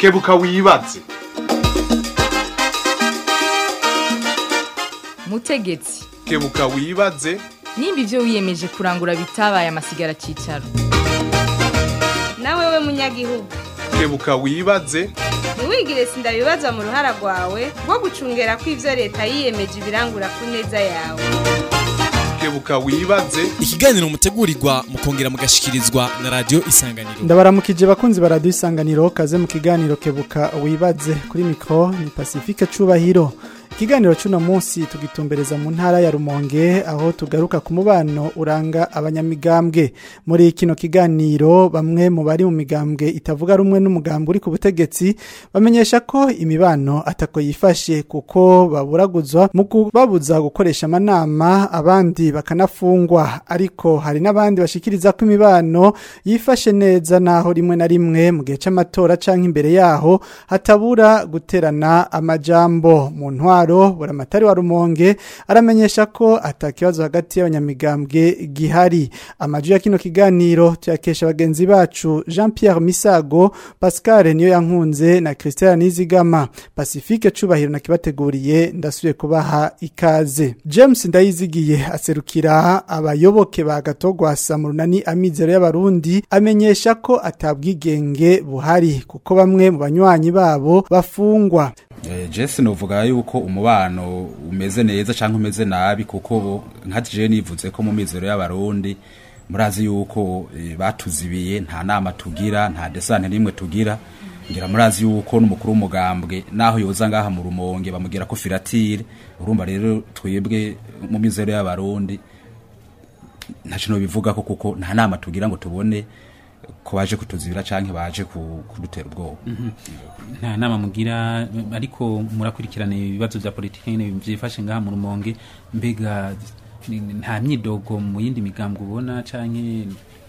kebuka wibaze mutegetsi kebuka wibaze nimba ibyo wiyemeje kurangura bitabaye amasigara cyicaro nawe we munyagihugu kebuka wibaze ntiwigire sindabibazwa mu ruhara rwawe rwo gucungera ko ibyo leta yiyemeje ibirangura ku neza yawe kebuka wibaze ikiganiro mutegurirwa mukongera mugashikirizwa na radio isanganiro ndabaramukije bakunzi ba radio isanganiro kaze mu kiganiro kebuka wibaze kuri mikro ni Pacifique Cubahiro ikiganiro cy'uno munsi tugitumbereza mu ntara ya Rumonge aho tugaruka ku mubano uranga abanyamigambwe muri kino kiganiro bamwe mu bari mu migambwe itavuga rumwe n'umugambwe uri ku butegetsi bamenyesha ko imibano atako yifashe kuko baburaguzwa mu kubabuza gukoresha amanama abandi bakanafungwa ariko hari n'abandi bashikiriza ko imibano yifashe neza naho rimwe na rimwe mu gihe c'amatora canke imbere yaho hatabura guterana amajambo mu ntwaro buramatari wa rumonge aramenyesha ko atakibazo hagati y'abanyamigambwe gihari amaju ya kino kiganiro tuyakesha bagenzi bacu Jean Pierre Misago Pascal niyo yankunze na Christian Nizigama Pacifique cubahiro nakibateguriye ndasubiye kubaha ikaze James ndayizigiye aserukira abayoboke ba gatogwasa mu runani amizero y'abarundi amenyesha ko atabwigenge buhari kuko bamwe mu banywanyi babo bafungwa Jesse novuga yuko umubano umeze neza cyangwa umeze nabi kuko nka je nivuze ko mu mizero y'abarundi murazi yuko batuzibiye nta nama tugira nta desante nimwe tugira ngira murazi yuko n'umukuru w'umugambwe naho yoza ngaha mu rumonge bamugira ko filatire urumva rero twebwe mu mizero y'abarundi nta kintu bivuga ko kuko nta nama tugira ngo tubone ko baje kutuzibira canke baje kudutera ubwoba nta nama mugira ariko murakurikirana ibibazo vya politiki nyene vyifashe ngaha mu rumonge mbega nta myidogo mu yindi migambwe ubona canke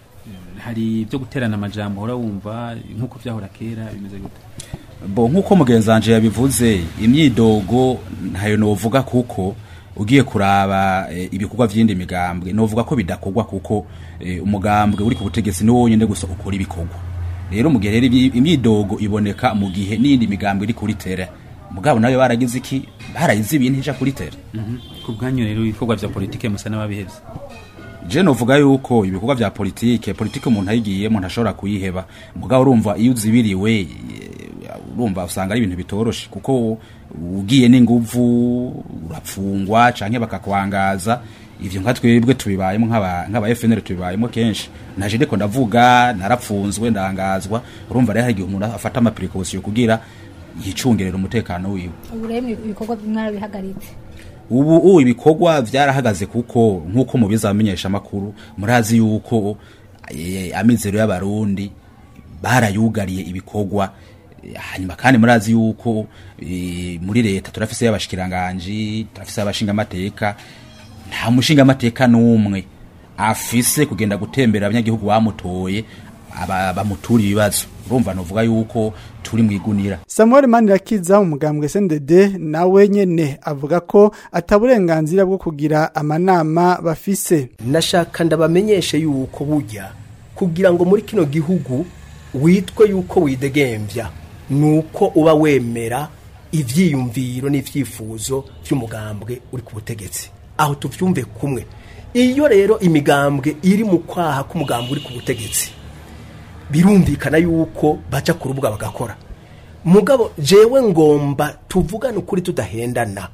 hari ibyo guterana amajambo uhora wumva nk'uko vyahora kera bimeze gute bo nk'uko mugenzi wanje yabivuze imyidogo ntayo novuga kuko ugiye kuraba e, ibikorwa vy'indi migambwe novuga ko bidakorwa kuko e, umugambwe uri ku butegetsi ni wonyene gusa ukora ibikorwa rero mu gihe rero imyidogo iboneka mu gihe n'indi migambwe iri kuri tere mugabo nayo baragize iki barayize ibintu ija kuri tere mm -hmm. ku bwanyu rero ibikorwa vya politike musa n'ababihevye je novuga yuko ibikorwa vya politike politike umuntu ayigiyemo ntashobora kuyiheba mugabo urumva iyo uzibiriwe urumva usanga ari ibintu bitoroshe kuko ugiye n'inguvu urapfungwa canke bakakwangaza ivyo nka twebwe tubibayemo nk'aba FNL tubibayemo kenshi naje ndiko ndavuga narapfunzwe ndangazwa urumva rero hari igihe umuntu afata ama precaution kugira yicungerera umutekano wiwe ubu rero ibikorwa mwarabihagaritse ubu ubu ibikorwa vyarahagaze kuko nk'uko mubiza bamenyesha amakuru murazi yuko amizero y'abarundi barayugariye ibikorwa hanyuma kandi murazi yuko muri leta turafise y'abashikiranganje turafise y'abashinga amateka nta mushinga amateka n'umwe afise kugenda gutembera abanyagihugu bamutoye bamutura ibibazo urumva novuga yuko turi mu igunira Samuel Manirakiza umugambwe SNDD nawe nyene avuga ko ataburenganzira bwo kugira amanama bafise nashaka ndabamenyeshe yuko burya kugira ngo muri kino gihugu witwe yuko widegemvya nuko uba wemera ivyiyumviro n'ivyifuzo vy'umugambwe uri ku butegetsi aho tuvyumve kumwe iyo rero imigambwe iri mu kwaha k'umugambwe uri ku butegetsi birumvikana yuko baca ku rubuga bagakora mugabo jewe ngomba tuvugane ukuri tudahendana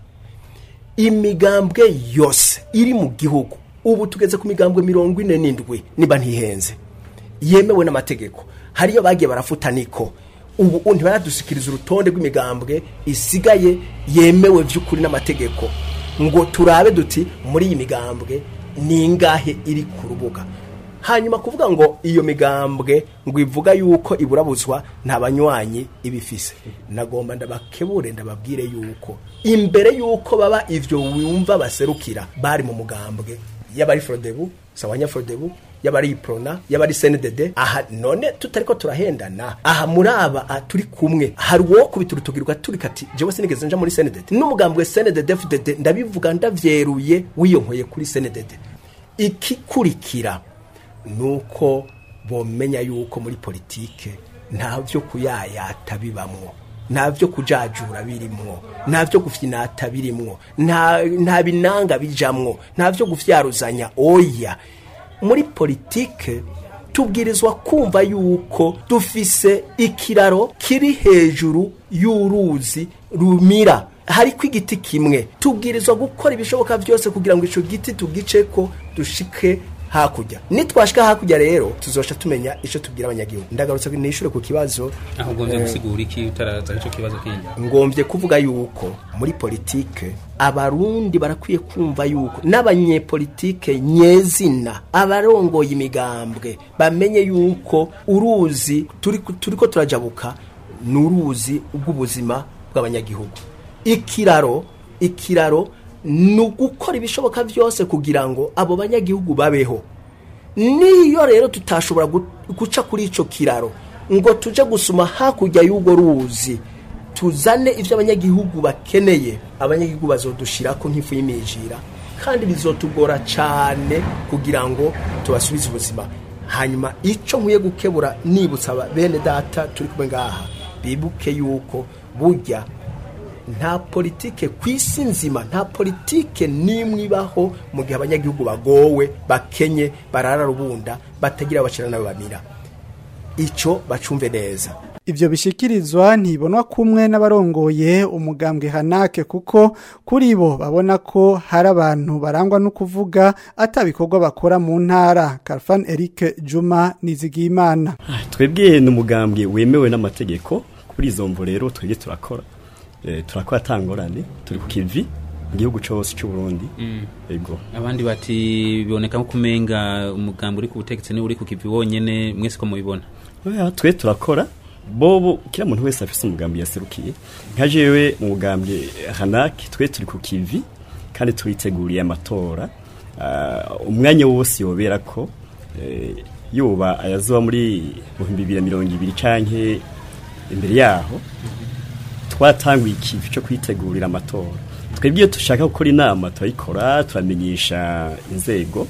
imigambwe yose iri mu gihugu ubu tugeze ku migambwe mirongo ine n'indwi niba ntihenze yemewe n'amategeko hariyo bagiye barafuta niko ubu ntibaradusikiriza urutonde rw'imigambwe isigaye yemewe by'ukuri n'amategeko ngo turabe duti muri iyi migambwe ni ingahe iri ku rubuga hanyuma kuvuga ngo iyo migambwe ngo ivuga yuko iburabuzwa nta banywanyi ibifise nagomba ndabakebure ndababwire yuko imbere yuko baba ivyo wumva baserukira bari mu mugambwe y'abari frodebu sawanya frodebu y'abari iprona y'abari CNDD aha none tutariko turahendana aha muri aba turi kumwe hari uwo kubita urutugirwa turi kati jewe sinigeze nja muri CNDD n'umugambwe CNDD FDD ndabivuga ndavyeruye wiyonkoye kuri CNDD ikikurikira nuko bomenya yuko muri politike nta byo kuyayata bibamwo nta byo kujajura birimwo nta byo gufyinata birimwo nta nta binanga bijamwo nta byo gufyaruzanya oya muri politike tubwirizwa kumva yuko dufise ikiraro kiri hejuru y'uruzi rumira hariko igiti kimwe tubwirizwa gukora ibishoboka byose kugira ngo ico giti tugiceko dushike hakurya nitwashika hakurya rero tuzosha tumenya ico tubwira abanyagihugu ndagarutse nishure ku kibazo aho ugombye eh, gusigura iki utaraza ico kibazo kindi ngombye kuvuga yuko muri politike abarundi barakwiye kumva yuko n'abanyepolitike nyezina abarongoye imigambwe bamenye yuko uruzi turiko turiko turajabuka ni uruzi rw'ubuzima bw'abanyagihugu ikiraro ikiraro ni ugukora ibishoboka byose kugira ngo abo banyagihugu babeho niyo rero tutashobora gu- guca kuri ico kiraro ngo tuje gusuma hakurya y'urwo ruzi tuzane ibyo abanyagihugu bakeneye abanyagihugu bazodushirako nk'ifu y'imijira kandi bizotugora cyane kugira ngo tubasubize ubuzima hanyuma icyo nkwiye gukebura nibutsa aba- bene data turi kumwe ngaha bibuke yuko burya nta politike ku isi nzima nta politike n'imwe ibaho mu gihe abanyagihugu bagowe bakenye barara rubunda batagira abacira n'abo bamira icyo bacumve neza Ivyo bishikirizwa ntibonwa kumwe n'abarongoye umugambwe hanake kuko kuri bo babona ko hari abantu barangwa no kuvuga atabikorwa bakora mu ntara Karfan Eric Juma Nizigimana twebwe ni umugambwe wemewe n'amategeko kuri izo mvo rero twebwe turakora Eh, turakora atangorane turi ku kivi mu gihugu cyose cy'u Burundi yego abandi bati biboneka nko kumenga umugambi uri ku butegetsi niwe uri ku kivi wonyene mwese ko mubibona Oya, twe turakora bobo kila muntu wese afise umugambi yaserukiye nka jewe mu mugambwe hanaki twe turi ku kivi kandi turiteguriye amatora Ah, umwanya wose yobera ko eh, yoba ayazoba muri mu bihumbi bibiri na mirongo ibiri canke imbere yaho twatanguye ikivi cyo kwitegurira amatora twebwe iyo dushaka gukora inama turayikora turamenyesha inzego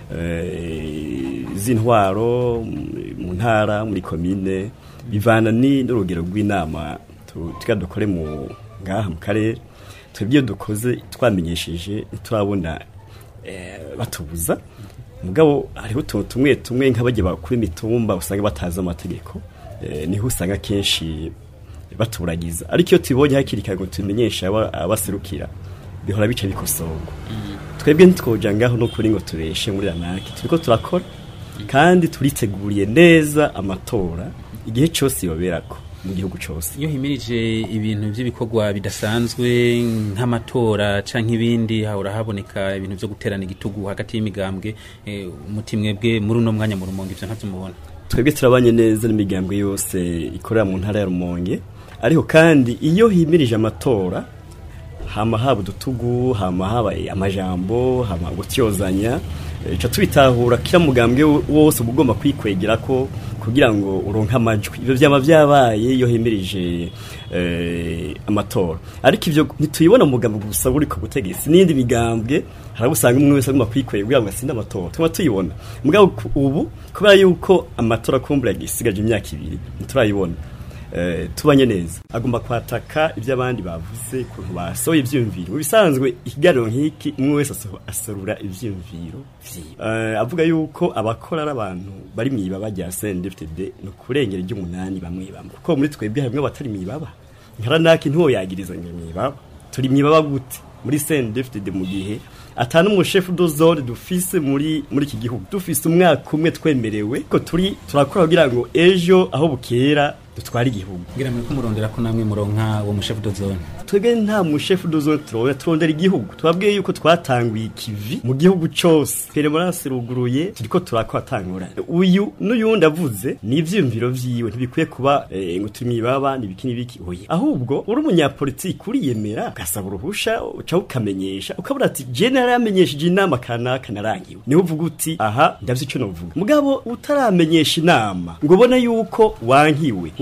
eh, z'intwaro m- mu ntara muri komine bivana ni n'urugero rw'inama tu- tugira dukore mu ngaha mu karere twebwe iyo dukoze twamenyesheje ntiturabona eh, batubuza mugabo hariho utuntu tumwe tumwe nk'abajya bakuru imitumba usanga batazi amategeko eh, niho usanga kenshi baturagiza ariko iyo tubonye hakiri kare ngo tumenyeshe aba- abaserukira bihora bica bikosorwa twebwe ntitwoja ngaho no kuri ngo tureshe muri ranaki turiko turakora kandi turiteguriye neza amatora igihe cyose yoberako mu gihugu cyose iyo himirije ibintu by'ibikorwa bidasanzwe nk'amatora canke ibindi hahora haboneka ibintu vyo guterana igitugu hagati y'imigambwe eh, umuti mwebwe muri uno mwanya mu rumonge ivyo ntavyo mubona twebwe turabanye neza n'imigambwe yose ikorera mu ntara ya rumonge ariko kandi iyo himirije amatora hama haba udutugu hama haba amajambo hama gutyozanya eh, ca tubitahura kila mugambwe wo- wose uba ugomba kwikwegera ko kugira ngo uronke amajwi ivyo vyama vyabaye iyo himirije eh, amatora ariko ivyo ntituyibona mu mugambwe gusa uri ku butegetsi n'indi migambwe hari abo usanga umwe wese agomba kwikwega kugira ngo atsinde amatora tuma tuyibona mugabo ku- ubu kubera yuko amatora kumbura yagisigaje imyaka ibiri ntiturayibona eh, tubanye neza agomba kwataka ibyo abandi bavuze ukuntu basohoye ivyiyumviro mu bisanzwe ikiganiro nk'iki umwe wese aso- aserura ivyiyumviro vyiwe Eh, avuga yuko abakora ari abantu bari mw'ibaba rya CNDD-FDD ni ukurengera iry'umunani bamwe bamwe kuko muri twebwe harimwo abatari mw'ibaba nkaranaki ntiwoyagiriza ngo mw'ibaba turi mw'ibaba gute muri CNDD-FDD mu gihe atanu umushefu dozone dufise muri muri iki gihugu dufise umwaka umwe twemerewe ko turi turakora kugira ngo ejo aho bukera dutware igihugu ngira mwe kumurondera ko namwe muronka uwo mushefu dozone twebwe nta mushefu dozone turabona turondera igihugu twabwiye yuko twatanguye ikivi mu gihugu cose peremonanse ruguruye turiko turakora tangura uyu n'uyundi avuze ni ivyiyumviro vyiwe ntibikwiye kuba eh, ngo turi mwibaba nibiki nibiki oya ahubwo uri umunyapolitiki uriyemera ugasaba uruhusha uca ukamenyesha ukabura ati je naramenyesheje inama kanaka narangiwe niho uvuga uti aha ndavye ico novuga mugabo utaramenyesha inama ngo ubone yuko wankiwe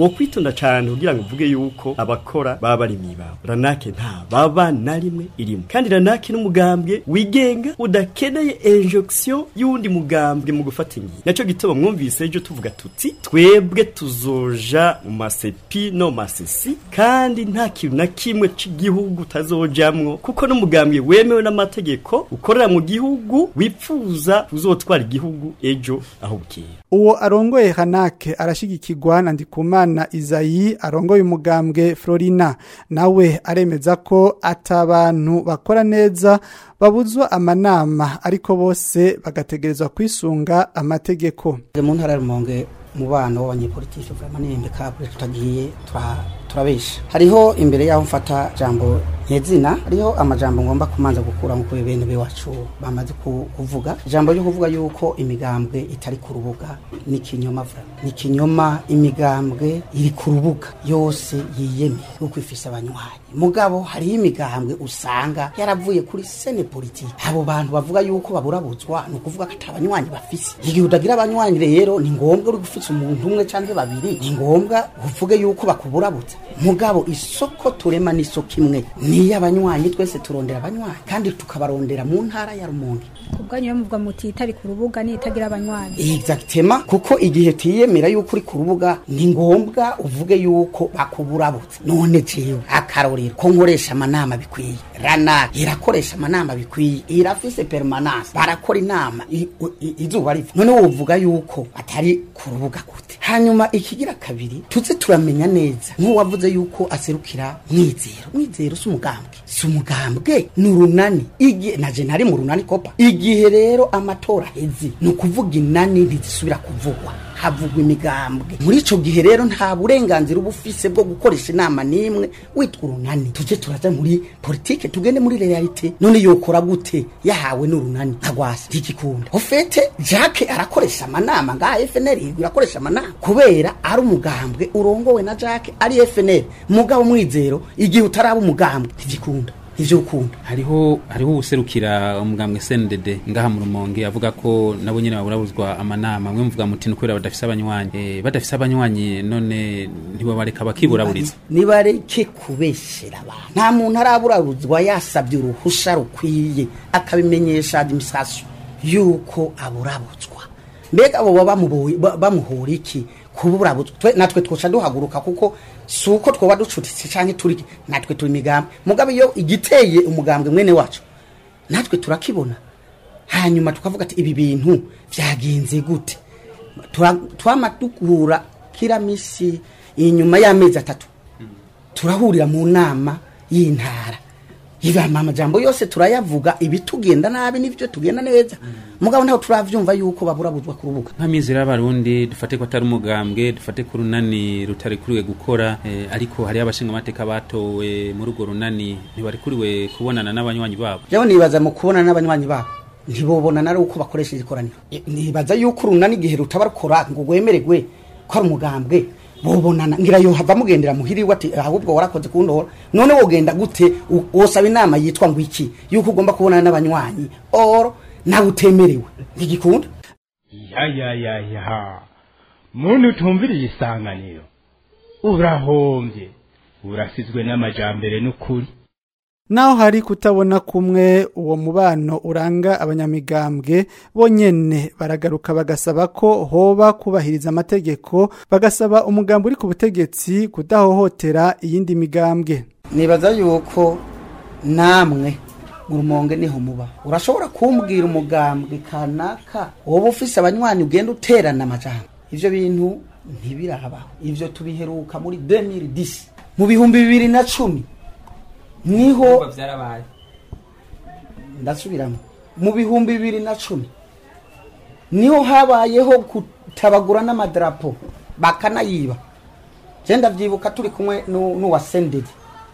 wo kwitonda cyane kugira ngo uvuge yuko abakora baba bari mwibabo ranake nta baba na rimwe irimo kandi ranake n'umugambwe wigenga udakeneye injection y'undi mugambwe mu gufata ingingo naco gituma mwumvise ejo tuvuga tuti twebwe tuzoja mu masepi no masesi kandi nta kintu na kimwe c'igihugu tazojamwo kuko n'umugambwe wemewe n'amategeko ukorera mu gihugu wipfuza uzotwara igihugu ejo aho bukera uwo arongoye hanake arashigikirwa na ndikumana izayi arongoye umugambwe florina nawe aremeza ko atabantu bakora neza babuzwa amanama ariko bose bagategerezwa kwisunga amategeko mu ntara ya rumonge umubano w'abanyepolitike vraiment ni impeccable tutagiye tura- turabesha hariho imbere yaho mfata jambo nyezina hariho amajambo ngomba kumanza gukura mu bene biwacu bamaze ku- kuvuga ijambo ryo kuvuga yuko imigambwe itari ku rubuga ni kinyoma vra ni kinyoma imigambwe iri ku rubuga yose yiyemeye kuko ifise abanywanyi mugabo hariho imigambwe usanga yaravuye kuri sene politike abo bantu bavuga yuko baburabuzwa ni ukuvuga ko atabanywanyi bafise igihe utagira abanywanyi rero ni ngombwa uri gufise umuntu umwe canke babiri ni ngombwa uvuge yuko bakuburabuza mugabo isoko turema n'isoko imwe niyo abanywanyi twese turondera abanywanyi kandi tukabarondera mu ntara ya rumonge ubwanyu rero muvuga muti itari ku rubuga ni itagira abanywanyi exactement kuko igihe tiyemera yuko uri ku rubuga ni ngombwa uvuge yuko bakuburabutse none jewe akarorero ko nkoresha amanama bikwiye rana irakoresha amanama bikwiye irafise permanence barakora inama i- i- izuba riva none wovuga yuko atari ku rubuga gute hanyuma ikigira kabiri tuze turamenya neza nk'uwavuze yuko aserukira mwizero mwizero si umugambwe si umugambwe ni urunani igihe naje ntari mu runani kopa igihe rero amatora aheze ni ukuvuga inani ntizisubira kuvugwa havugwa imigambwe muri ico gihe rero nta burenganzira uba ufise bwo gukoresha inama n'imwe witwa urunani tuje turaja muri politike tugende muri realite none yokora gute yahawe n'urunani ntagwasa ntigikunda ofete jacke arakoresha amanama ngaha fnr irakoresha amanama kubera ari umugambwe urongowe na jacke ari fnr mugabo mwizero igihe utaraba umugambwe ntigikunda ivyo ukunda hariho hariho userukira umugambwe SNDD ngaha mu rumonge avuga ko nabo nyene baburabuzwa amanama mwe muvuga muti ni kubera badafise abanywanyi eh, badafise abanywanyi none ntibabareka bakiburaburiza nibareke kubeshera abantu nta muntu araburabuzwa yasabye uruhusha rukwiye akabimenyesha administration yuko aburabuzwa mbega abo baba bamuboye- ba- bamuhora iki kuburabuzwa Twe- natwe twoca duhaguruka kuko si uko twoba ducutitse canke turi natwe turi imigambi mugabo iyo igiteye umugambwe mwene wacu natwe turakibona hanyuma tukavuga ati ibi bintu vyagenze gute Tura- twama dukura kila misi inyuma y'amezi atatu turahurira mu nama y'intara ibama amajambo yose turayavuga ibitugenda nabi n'ibyo tugenda neza mugabo ntaho turavyumva yuko baburabuzwa ku rubuga nk'amizero y'abarundi dufate ko atari umugambwe dufate ko urunani rutarikuriwe gukora eh, ariko hariho abashinga amateka batowe muri urwo runani ntibarikuriwe kubonana n'abanywanyi babo jewe nibaza mu kubona n'abanywanyi babo ntibobonana ari uko bakoresheje ikoraniro E, nibaza yuko urunani igihe rutaba rukora ngo rwemererwe ko ari umugambwe bobonana ngira yo hava mugendera muhiriwe ati ahubwo warakoze kundora none wogenda gute U- wosaba inama yitwa ngo iki yuko ugomba kubonana n'abanywanyi or nawe utemerewe ntigikunda ya ya ya ya muntu utumviriye isanganiro urahombye urasizwe n'amajambere n'ukuri Naho hari kutabona kumwe uwo mubano uranga abanyamigambwe bonyene baragaruka bagasaba ko hoba kubahiriza amategeko bagasaba umugambi uri ku butegetsi kudahohotera iyindi migambwe nibaza yuko namwe mu rumonge niho muba urashobora kumbwira umugambwe kanaka woba ufise abanywanyi ugenda uterana amajambo ivyo bintu ntibirabaho ivyo tubiheruka muri 2010 mu bihumbi bibiri na cumi niho vyarabaye ndasubiramo mu bihumbi bibiri na cumi niho habayeho gutabagura n'amadarapo bakanayiba je ndavyibuka turi kumwe nu- n'uwa sendedi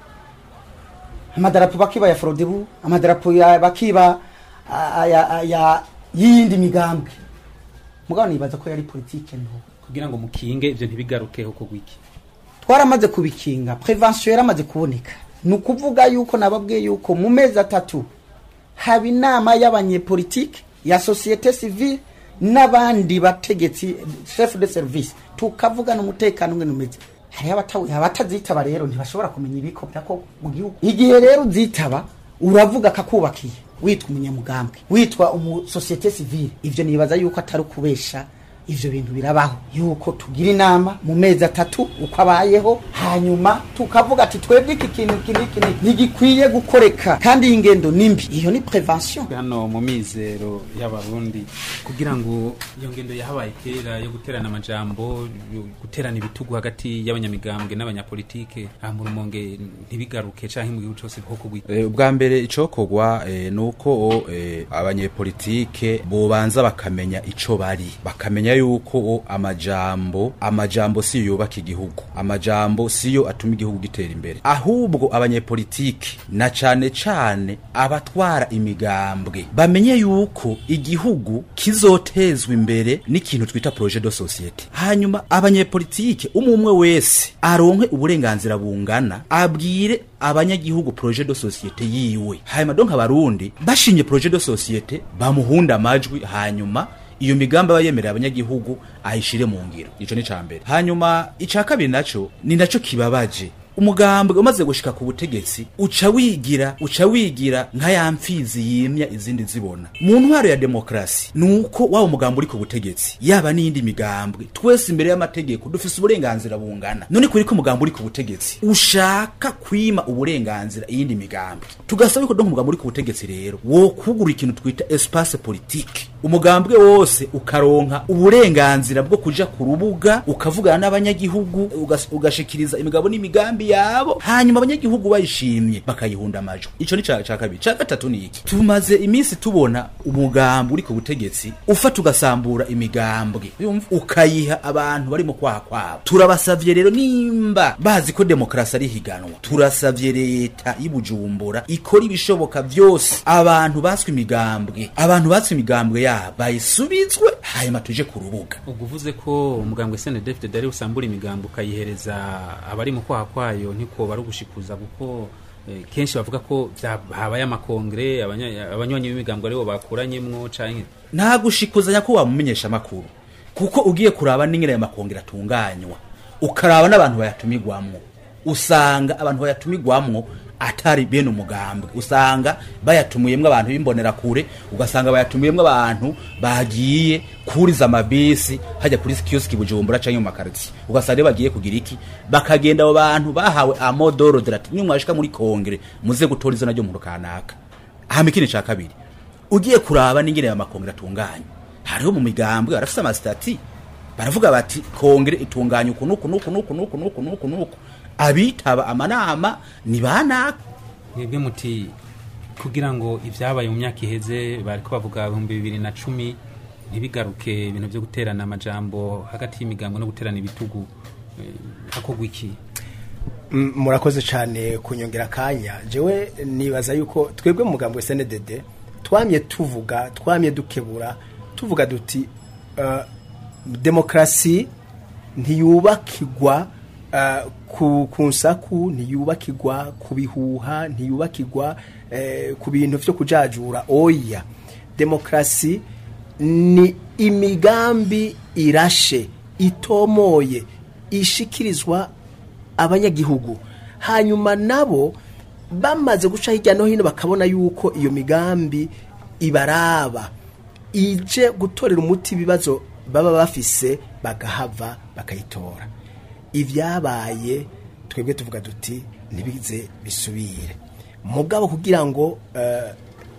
amadarapo bakiba ya forodebu amadarapo ya bakiba a- aya- aya y'iyindi migambwe mugabo nibaza ko yari politike nto kugira ngo mukinge ivyo ntibigarukeho kugwa iki twaramaze kubikinga prevention yaramaze kuboneka ni ukuvuga yuko nababwiye yuko mu mezi atatu haba inama y'abanyepolitike ya societe civile n'abandi bategetsi chef de service tukavugana umutekano ngene umeze hariho abatawi- abatazitaba rero ntibashobora kumenya ibiko birako mu gihugu igihe rero uzitaba uravuga akakubakiye witwa umunyamugambwe witwa umusosiyete sivile ivyo nibaza yuko atari ukubesha ivyo bintu birabaho yuko tugira inama mu mezi atatu uko abayeho hanyuma tukavuga ati twebwe iki kintu iki n'iki n'iki ntigikwiye gukoreka kandi iyi ngendo ni mbi iyo ni prevention hano mu mizero y'abarundi kugira ngo iyo ngendo yahabaye kera yo guterana amajambo yo guterana ibitugu hagati y'abanyamigambwe n'abanyapolitike aha mu rumonge ntibigaruke canke mu gihugu cose bwoko bwite Eh, ubwa mbere icokorwa eh, ni uko eh, abanyepolitike bobanza bakamenya ico bari bakamenya yuko amajambo amajambo siyo yubaka igihugu amajambo siyo atuma igihugu gitera imbere ahubwo abanyepolitike na cane cane abatwara imigambwe bamenye yuko igihugu kizotezwa imbere n'ikintu twita projet de societe hanyuma abanyepolitike umwe umwe wese aronke uburenganzira bungana abwire abanyagihugu projet de societe yiwe hanyuma donc abarundi bashinye projet de societe bamuhunda amajwi hanyuma iyo migambi aba yemerera abanyagihugu ayishire mu ngiro ico ni ca mbere hanyuma ica kabiri naco ni naco kibabaje umugambwe umaze gushika ku butegetsi uca wigira uca wigira nka ya mfizi yimya izindi zibona mu ntwaro ya demokrasi nuko waba umugambi uri ku butegetsi yaba n'iyindi migambwe twese imbere y'amategeko dufise uburenganzira bungana none kuri ko umugambi uri ku butegetsi ushaka kwima uburenganzira iyindi migambi tugasaba yuko donc umugambi uri ku butegetsi rero wo kugura ikintu twita espace politique umugambwe wose ukaronka uburenganzira bwo kuja ku rubuga ukavugana n'abanyagihugu ugas- ugashikiriza imigabo n'imigambi yabo hanyuma abanyagihugu bayishimye bakayihunda amajwi ico ni ca ca kabiri ca gatatu ni iki tumaze iminsi tubona umugambi uri ku butegetsi ufata ugasambura imigambwe yumva ukayiha abantu bari mu kwaha kwabo turabasavye rero nimba bazi ko demokrasi ari higanwa turasavye leta y'Ibujumbura ikora ibishoboka vyose abantu baswe imigambwe abantu baswe imigambwe yabo bayisubizwe hanyuma tuje ku rubuga ubwo uvuze ko umugambwe snedfd ari usambura imigambo ukayihereza abari mu kwaha kwayo ntiko bari ugushikuza kuko eh, kenshi bavuga ko vya- habaye amakongre abanya- abanywanyi b'imigambo aribo bakuranyemwo canke nta gushikuzanya ko wamumenyesha amakuru kuko ugiye kuraba n'ingene ayo makongera atunganywa ukaraba n'abantu bayatumigwamwo usanga abantu bayatumigwamwo atari bene umugambwe usanga bayatumuyemwo abantu b'imbonerakure ugasanga bayatumuyemwo abantu bagiye kuriza amabisi hajya kuri kioski bujumbura canke mu makaritsiye ugasanga rero bagiye kugira iki bakagenda abo bantu bahawe amodoro derati nimwashika muri kongere muze gutora izina ryo muntu kanaka hama ikindi ca kabiri ugiye kuraba n'ingene ayo makongere atunganya hariho mu migambwe barafise amasitati baravuga bati kongere itunganya uku nuku nuku nuku nuku nuku nuku nuku abitaba amanama ni banaka mwebwe muti kugira ngo ibyabaye mu myaka iheze bariko bavuga ibihumbi bibiri na cumi ntibigaruke ibintu byo guterana amajambo hagati y'imigambo no guterana ibitugu eh, hakorwa iki Mm, murakoze cyane kunyongera akanya jewe nibaza yuko twebwe mu mugambo wa SNDD twamye tuvuga twamye dukebura tuvuga duti uh, demokrasi ntiyubakirwa uh, ku, ku nsaku ntiyubakirwa ku bihuha ntiyubakirwa eh, ku bintu vyo kujajura oya demokrasi ni imigambi irashe itomoye ishikirizwa abanyagihugu hanyuma nabo bamaze guca hirya no hino bakabona yuko iyo migambi ibaraba ije gutorera umuti ibibazo baba bafise bagahava bakayitora ibyabaye twebwe tuvuga duti ntibize bisubire mugabo kugira ngo eh,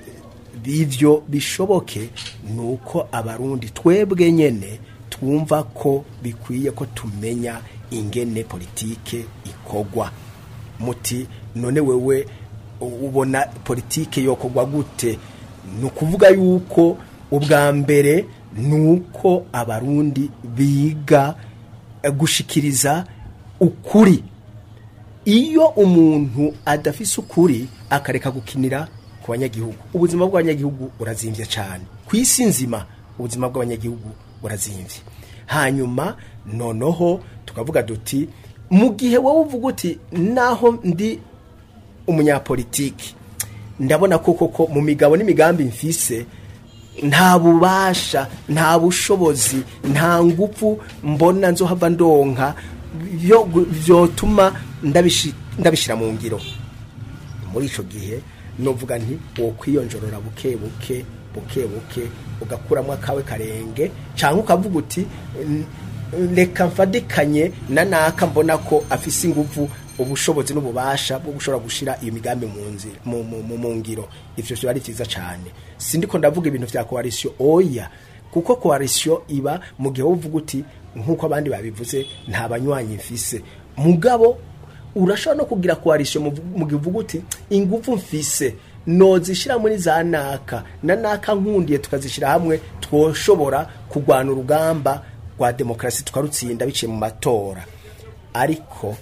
bivyo bishoboke ni uko abarundi twebwe nyene twumva ko bikwiye ko tumenya ingene politike ikogwa muti none wewe ubona politike yokogwa gute ni ukuvuga yuko ubwa mbere ni uko abarundi biga eh, gushikiriza ukuri iyo umuntu adafise ukuri akareka gukinira ku banyagihugu ubuzima bw'abanyagihugu burazimvye cyane ku isi nzima ubuzima bw'abanyagihugu burazimvye hanyuma noneho tukavuga duti mu gihe wowe uvuga uti naho ndi umunyapolitiki ndabona ko koko mu migabo n'imigambi mfise nta bubasha nta bushobozi nta ngufu mbona nzohava ndonka byo byotuma ndabishi- ndabishira mu ngiro muri ico gihe novuga nti wo kwiyonjorora buke buke buke buke ugakuramo akawe karenge cyangwa ukavuga uti "N- reka mfadikanye na naka mbona ko afise ingufu ubushobozi n'ububasha bwo gushobora gushira iyo migambi mu nzira mu, mu, mu, mu ngiro ivyo vyo ari vyiza cane sindiko ndavuga ibintu vya coalition oya kuko coalition iba mu gihe uvuga uti nk'uko abandi babivuze nta banywanyi mfise mugabo urashobora no kugira coalition mu- mu gihe uvuga uti ingufu mfise nozishira muri za naka na naka nkundiye tukazishira hamwe twoshobora kurwana urugamba rwa demokarasi tukarutsinda biciye mu matora ariko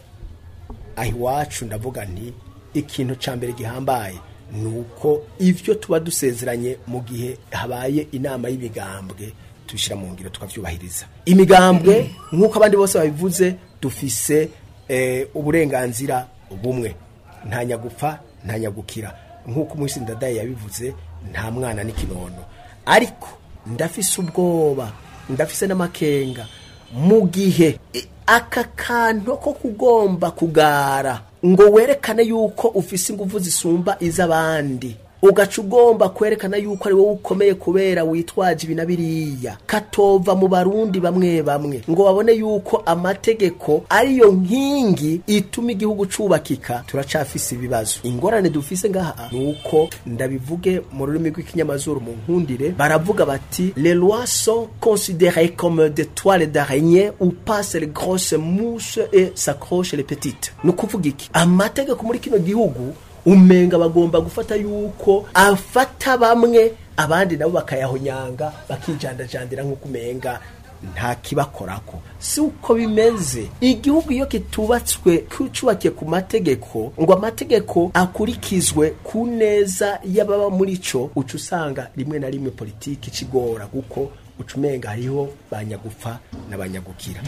aho iwacu ndavuga nti ikintu cya mbere gihambaye ni uko ibyo tuba dusezeranye mu gihe habaye inama y'imigambwe tubishyira mu ngiro tukabyubahiriza imigambwe nk'uko abandi bose babivuze dufise eh, uburenganzira bumwe nta nyagupfa nta nyagukira nk'uko umunsi ndadaye yabivuze nta mwana n'ikinono ariko ndafise ubwoba ndafise n'amakenga mu gihe i- aka kantu ko kugomba kugara ngo werekane yuko ufise ingufu zisumba iz'abandi ugaca ugomba kwerekana yuko ari wowe ukomeye kubera witwaje ibi na biriya katova mu barundi bamwe bamwe ngo babone yuko amategeko ariyo nkingi ituma igihugu cubakika turacafise ibibazo ingorane dufise ngaha ni uko ndabivuge mu rurimi rw'ikinyamazuru mu nkundire baravuga bati les lois sont considérées comme des toiles d'araignée où passent les grosses mousses et s'accrochent les petites ni ukuvuga iki amategeko muri kino gihugu umenga bagomba gufata yuko afata bamwe abandi nabo bakayahonyanga bakijandajandira nk'uko umenga nta kibakorako si uko bimeze igihugu iyo kitubatswe cyubakiye ku mategeko ngo amategeko akurikizwe ku neza y'ababa muri cyo uca usanga rimwe na rimwe politiki ikigora kuko uca umenga hariho banyagupfa n'abanyagukira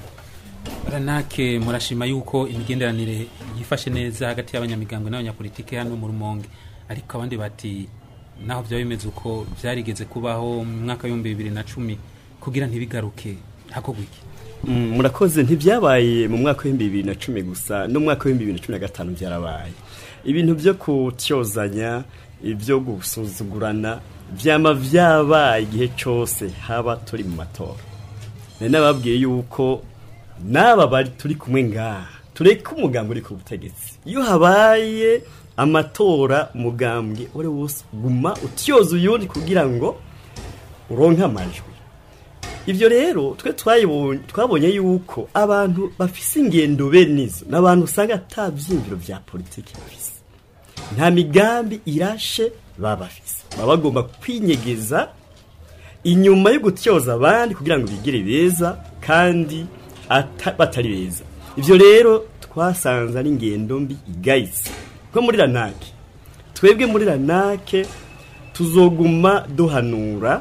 ranake murashima yuko imigenderanire yifashe neza hagati y'abanyamigambwe n'abanyapolitike hano mu rumonge ariko abandi bati naho byaba bimeze uko byarigeze kubaho mu mwaka w'ibihumbi bibiri na cumi kugira ntibigaruke hakorwa iki Mm, murakoze ntibyabaye mu mwaka w'ibihumbi bibiri na cumi gusa no mu mwaka w'ibihumbi bibiri na cumi na gatanu byarabaye ibintu byo kutyozanya ibyo gusuzugurana byama byabaye igihe cyose haba turi mu matora nari nababwiye yuko n'aba bari turi kumwe ngaha tureke umugambi uri ku butegetsi iyo habaye amatora umugambwe uri wose guma utyoza uyundi kugira ngo uronke amajwi ibyo rero twe twayibonye twabonye yuko abantu bafise ingendo benizo n'abantu usanga ata byiyumviro bya politiki bafise nta migambi irashe baba bafise baba bagomba kwinyegeza inyuma yo gutyoza abandi kugira ngo bigire beza kandi ata- batari beza ibyo rero twasanze ari ingendo mbi igayitse nko muri ranake twebwe muri ranake tuzoguma duhanura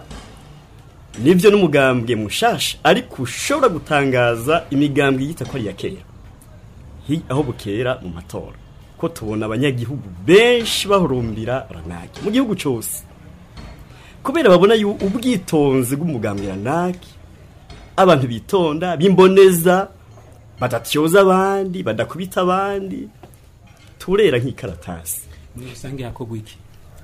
nibyo n'umugambwe mushasha ariko ushobora gutangaza imigambwe yita ko ari iya kera Hi- aho bukera mu matora ko tubona abanyagihugu benshi bahurumbira ranaki mu gihugu cyose kubera babona yu- ubwitonzi bw'umugambwe ranaki abantu bitonda bimboneza badatyoza abandi badakubita abandi turera nk'ikaratasi muri rusange hakorwa iki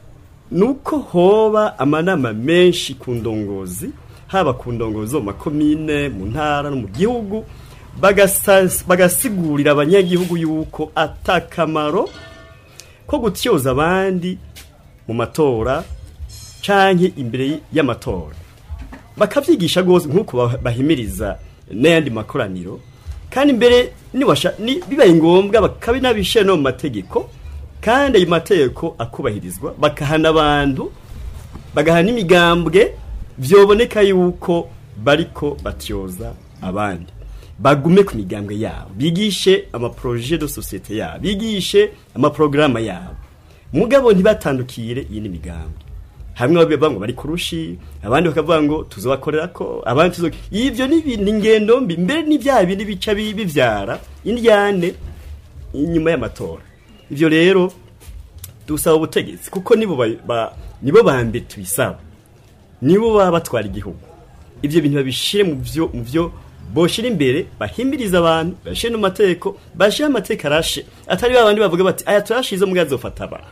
nuko hoba amanama menshi ku ndongozi haba ku ndongozi zo mu makomine mu ntara no mu gihugu bagasa- bagasigurira abanyagihugu yuko atakamaro ko gutyoza abandi mu matora canke imbere y'amatora bakavyigisha rwose nk'uko bah- bahimiriza n'ayandi makoraniro kandi mbere niwasha ni bibaye ngombwa bakabinabishira no mu mategeko kandi ayo mategeko akubahirizwa bakahana abantu bagahana imigambwe vyoboneka yuko bariko batyoza abandi bagume ku migambwe yabo bigishe amaproje de societe yabo bigishe amaprograma yabo mugabo ntibatandukire iyi n'imigambwe hamwe bavuga ngo bari kurushi abandi bakavuga ngo tuzobakorera ko abandi tuzo ivyo ni ibintu ingendo mbi mbere n'ibyaha bindi bica bi- bivyara indyane inyuma y'amatora ivyo rero dusaba ubutegetsi kuko nibo ba, ba, nibo ba mbere tubisaba nibo baba batwara igihugu ivyo bintu babishire mu vyo mu vyo boshira imbere bahimiriza abantu bashire no mateko bashire amateka arashe atari babandi bavuga bati aya turashize mu azofata abantu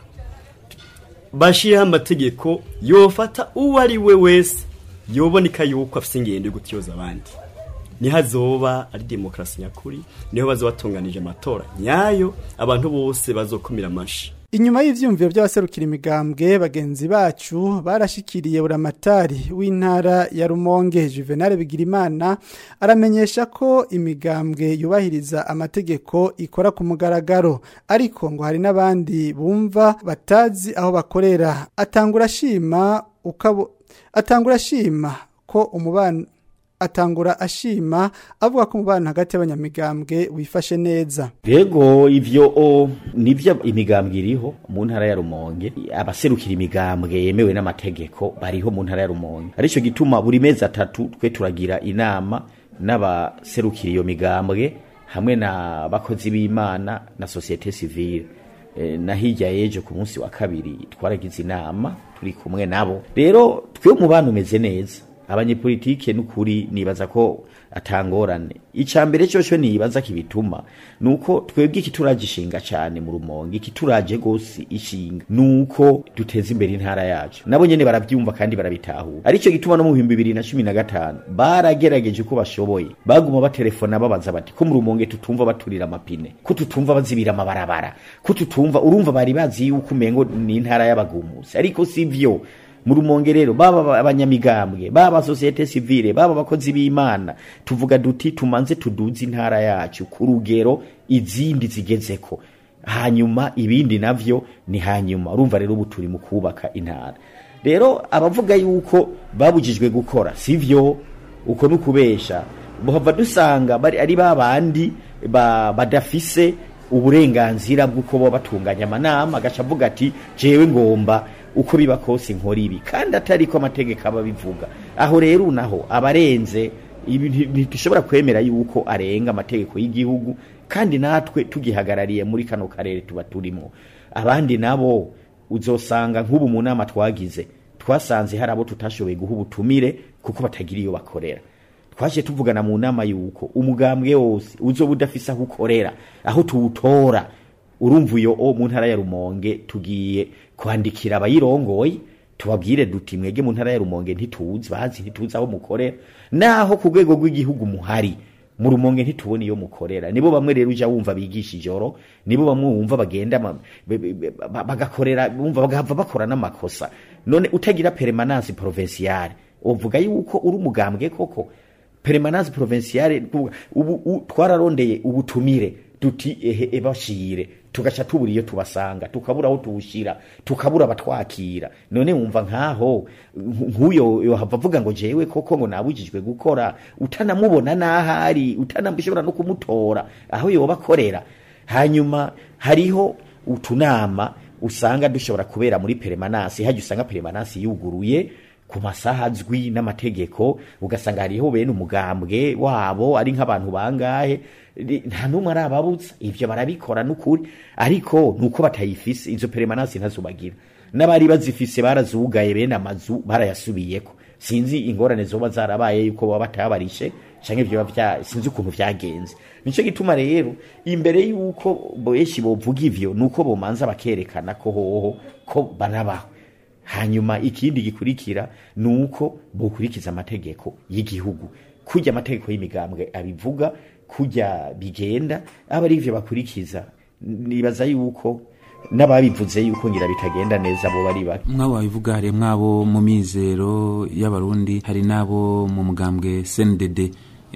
bashireho amategeko yofata uwo ari we wese yoboneka yuko afite ingendo yo gutyoza abandi niho azoba ari demokarasi nyakuri niho bazoba batunganije amatora nyayo abantu bose bazokumira amashi Inyuma y'ivyumviro by'abaserukira imigambwe bagenzi bacu barashikiriye buramatari w'intara ya Rumonge Juvenal Bigirimana aramenyesha ko imigambwe yubahiriza amategeko ikora ku mugaragaro ariko ngo hari n'abandi bumva batazi aho bakorera atangura shima ukabo atangura shima ko umubano atangura ashima avuga ko umubano hagati y'abanyamigambwe wifashe neza Yego ivyo o nivyo imigambwe iriho mu ntara ya Rumonge abaserukira imigambwe yemewe n'amategeko bariho mu ntara ya Rumonge arico gituma buri mezi atatu twe turagira inama n'abaserukira iyo migambwe hamwe na bakozi b'Imana na societe civile e, na hirya yejo ku munsi wa kabiri twaragize inama turi kumwe nabo rero twe umubano umeze neza abanyepolitike n'ukuri nibaza ko atangorane icambere cyo nibaza kibituma nuko twebwe ikituragishinga cyane mu rumonge ikituraje gose ishinga nuko duteza imbere intara yacu nabo nyene baravyumva kandi barabitahura arico gituma no mu 2015 baragerageje uko bashoboye baguma batelefona babaza bati ko mu rumonge tutumva baturira amapine ko tutumva bazibira amabarabara ko tutumva urumva bari bazi yuko umengo ni intara y'abagumusi ariko sivyo mu rumonge rero baba abanyamigambwe baba societe civile baba abakozi b'imana tuvuga duti tumanze tuduze intara yacu ku rugero izindi zigezeko hanyuma ibindi navyo ni hanyuma urumva rero ubu turi mu kubaka intara rero abavuga yuko babujijwe gukora sivyo uko nukubesha buhava dusanga bari ari babandi ba, badafise uburenganzira bw'uko bo batunganya amanama agaca avuga ati jewe ngomba uko biba kose nkora ibi kandi atari ko amategeko aba bivuga aho rero naho abarenze ibi ntidushobora kwemera yuko arenga amategeko y'igihugu kandi natwe tugihagarariye muri kano karere tuba turimo abandi nabo uzosanga nk'ubu mu nama twagize twasanze hari abo tutashoboye guha ubutumire kuko batagira iyo bakorera twaje tuvugana mu nama yuko umugambwe wose uzoba udafise aho ukorera aho tuwutora urumva iyo o mu ntara ya rumonge tugiye kwandikira abayirongoye tubabwire duti mwege mu ntara ya rumonge ntituzi bazi ntituzi aho mukorera naho ku rwego rw'igihugu muhari mu rumonge ntitubona iyo mukorera nibo bamwe rero uja wumva bigisha ijoro nibo bamwe wumva bagenda bagakorera bumva bagahava bakora n'amakosa none utagira permanence provinciale uvuga yuko uri umugambwe koko permanence provinciale ubu twararondeye ubutumire duti ehe ebashire tugaca tubura iyo tubasanga tukabura aho tuwushira tukabura abatwakira none wumva nkaho nk'uyo yohava avuga ngo jewe koko ngo nabujijwe gukora utanamubona n'ahari utanashobora no kumutora aho yoba akorera hanyuma hariho utunama usanga dushobora kubera muri peremanasi hajya usanga peremanasi yuguruye ku masaha azwi n'amategeko ugasanga hariho bene umugambwe wabo ari nk'abantu bangahe nta n'umwe arababuza ibyo barabikora n'ukuri ariko nuko batayifise izo peremanasi ntazubagira n'abari bazifise barazugaye bene amazu barayasubiyeko sinzi ingorane zoba zarabaye yuko baba batabarishe canke vyo bya sinzi ukuntu vyagenze nico gituma rero imbere yuko benshi bovuga ivyo nuko bomanza bakerekana ko hoho ko banabaho hanyuma ikindi gikurikira nuko bokurikiza amategeko y'igihugu kurya amategeko y'imigambwe abivuga kurya bigenda aba ari ivyo bakurikiza nibaza yuko n'ababivuze yuko ngira bitagenda neza bo bari bake mwabo babivuga hari mwabo mu mizero y'abarundi hari n'abo mu mugambwe CNDD e,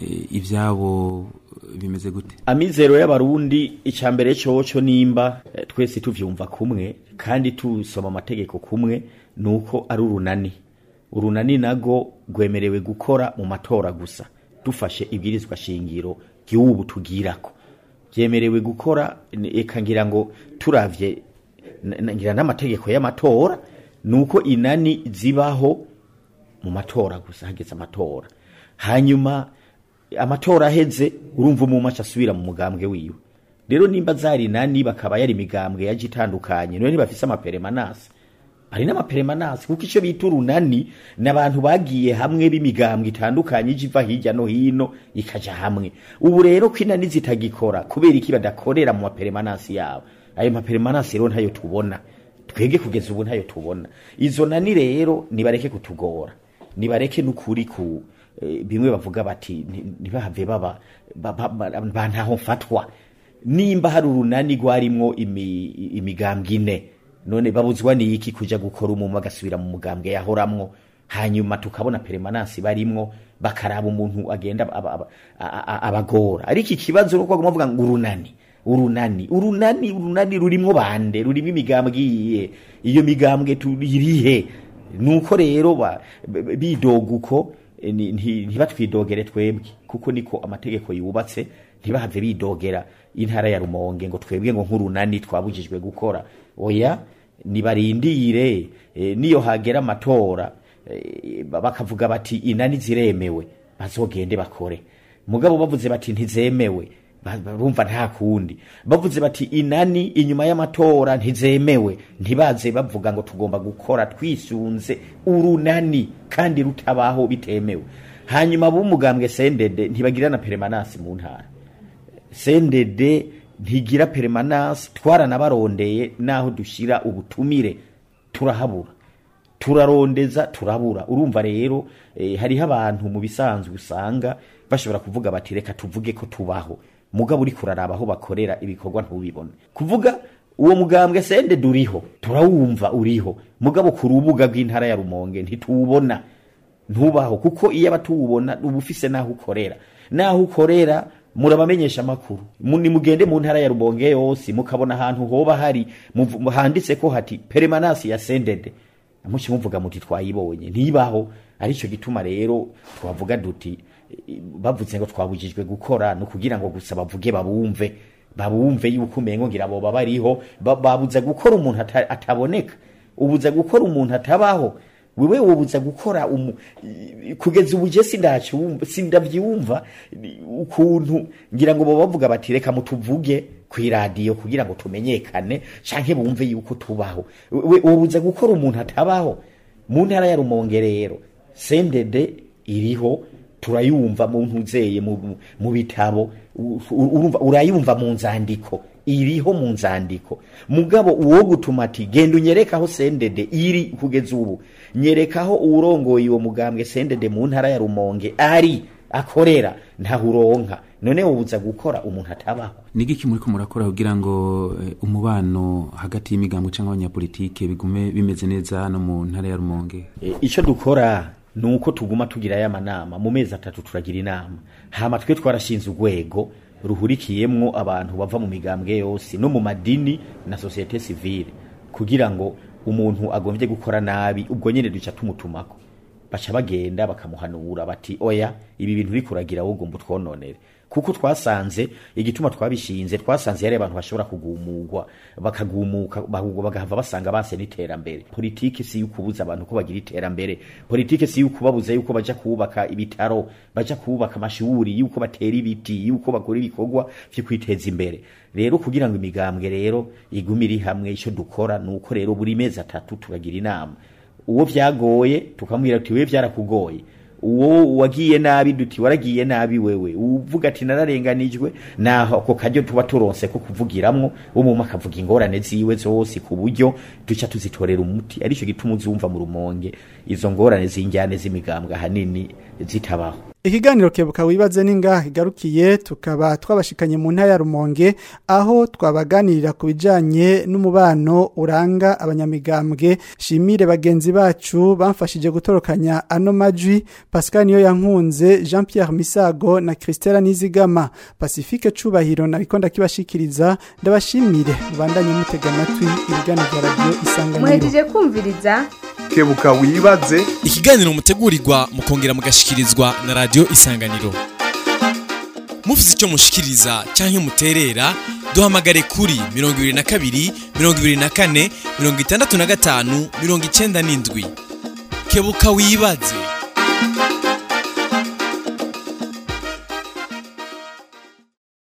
ivyabo bimeze gute amizero y'abarundi icambere coco nimba eh, twese tuvyumva kumwe kandi tusoma amategeko kumwe nuko ari urunani urunani nago rwemerewe gukora mu matora gusa dufashe ibwirizwa shingiro ry'ubu tugirako byemerewe gukora eka ngira ngo turavye ngira n'amategeko y'amatora nuko inani zibaho mu matora gusa hageze amatora hanyuma amatora aheze urumva umumaca asubira mu mugambwe wiwe rero nimba zari nani bakaba yari imigambwe yaje itandukanye none bafise amaperemanasi hari n'amaperemanansi kuko icyo bita urunani ni abantu bagiye hamwe b'imigambwe itandukanye ije iva hirya no hino ikaja hamwe ubu rero ko inani zitagikora kubera iki badakorera mu maperemanansi yabo ayo maperemanansi rero ntayo tubona twebwe kugeza ubu ntayo tubona izo nani rero nibareke kutugora nibareke n'ukuri ku eh, bimwe bavuga bati ni- ntibahave baba ba- ba- ba- ba ntaho mfatwa nimba hari urunani rwarimwo imi- imigambwe ine none babuzwa niki kuja gukora umumwe agasubira mu mugambwe yahoramwo hanyuma tukabona peremanansi barimwo bakaraba umuntu agenda aba- aba- a- a- abagora ariko ikibazo nuko baguma bavuga ngo urunani urunani urunani urunani rurimwo bande rurimo imigambwe iyihe iyo migambwe turirihe nuko rero ba- b- bidoga uko eh, ni- nti- ntibatwidogere twebwe kuko niko amategeko yubatse ntibahave bidogera intara ya rumonge ngo twebwe ngo nk'urunani twabujijwe gukora oya nibarindire eh, niyo hagera amatora eh, ba- bakavuga bati inani ziremewe bazogende bakore mugabo bavuze bati ntizemewe ba- barumva nta kundi bavuze bati inani inyuma y'amatora ntizemewe ntibaze bavuga ngo tugomba gukora twisunze urunani kandi rutabaho bitemewe hanyuma b'umugambwe sendede ntibagira na peremanansi mu ntara sendede ntigira peremanansi twaranabarondeye naho dushyira ubutumire turahabura turarondeza turabura urumva rero eh, hariho abantu mu bisanzwe usanga bashobora kuvuga bati reka tuvuge ko tubaho mugabo uri kuraraba aho bakorera ibikorwa ntubibone kuvuga uwo mugambwe sende duriho turawumva uriho mugabo ku rubuga rw'intara ya rumonge ntituwubona ntubaho kuko iyo abatuwubona uba ufise n'aho ukorera n'aho ukorera murabamenyesha amakuru Mu- nimugende mu ntara ya rubonge yose mukabona ahantu hoba hari muvu- handitse ko hati peremanansi ya sendede muci muvuga muti twayibonye ntibaho aricyo gituma rero twavuga duti eh, bavuze ngo twabujijwe gukora ni ukugira ngo gusa bavuge babumve babumve yuko umengo ngira boba bariho ba- babuze gukora umuntu ata- ataboneka ubuze gukora umuntu atabaho wewe wobuza gukora umu, i- kugeza ubu je sindacyumva sindavyumva ni- ukuntu ngira ngo boba bavuga bati reka mutuvuge kw'iradiyo kugira ngo tumenyekane canke bumve yuko tubaho we wobuza gukora umuntu atabaho mu ntara ya rumonge rero sendede iriho turayumva mu ntuzeye mu, mu- mu bitabo u- u- urumva urayumva mu nzandiko iriho mu nzandiko mugabo uwo gutuma ati genda unyerekaho sendede iri kugeza ubu nyerekaho uwurongoye uwo mugambwe sendede mu ntara ya rumonge ari akorera ntahuronka none wobuza gukora umuntu atabaho nigiki muriko murakora kugira ngo eh, umubano hagati y'imigambwe cyangwa abanyapolitike bigume bimeze neza hano mu ntara ya rumonge E, icyo dukora ni uko tuguma tugira aya manama mu mezi atatu turagira inama hama twe twarashinze urwego ruhurikiyemwo abantu bava mu migambwe yose no mu madini na sosiyete sivile kugira ngo umuntu agombye gukora nabi ubwo nyine duca tumutumako baca bagenda bakamuhanura bati oya ibi bintu uri kuragira wowe ugomba utwononere kuko twasanze igituma twabishinze twasanze yari abantu bashobora kugumurwa bakagumuka bahubwo bagahava basanga base n'iterambere politiki si yukubuza abantu ko bagira iterambere politiki si yukubabuza yuko baja kubaka ibitaro baja kubaka amashuri yuko batera ibiti yuko bakora ibikorwa vyo kwiteza imbere rero kugira ngo imigambwe rero igume iri hamwe ico dukora nuko rero buri mezi atatu turagira inama uwo vyagoye tukamubwira tuti wewe vyarakugoye uwo wagiye nabi duti waragiye nabi wewe uvuga ati nararenganijwe naho ako karyo tuba turonse ko kuvugiramwo umuma akavuga ingorane ziwe zose ku buryo duca tuzitorera umuti aricyo gituma uzumva mu rumonge izo ngorane z'injyane z'imigambwe ahanini zitabaho Ikiganiro kebuka wibaze ningaha kigarukiye tukaba twabashikanye mu ntara ya Rumonge aho twabaganirira ku bijanye n'umubano uranga abanyamigambwe shimire bagenzi bacu bamfashije gutorokanya ano majwi Pascal niyo yankunze Jean Pierre Misago na Christella Nizigama Pacifique Cubahiro nariko ndakibashikiriza ndabashimire mubandanye mutega amatwi ibiganiro bya radio isanganiro muhejeje kumviriza kebuka wibaze ikiganiro mutegurirwa mukongera mugashikirizwa na radio isanganiro mufite icyo mushikiriza cyangwa muterera duhamagare kuri mirongo ibiri na kabiri mirongo ibiri na kane mirongo itandatu na gatanu mirongo icyenda n'indwi kebuka wibaze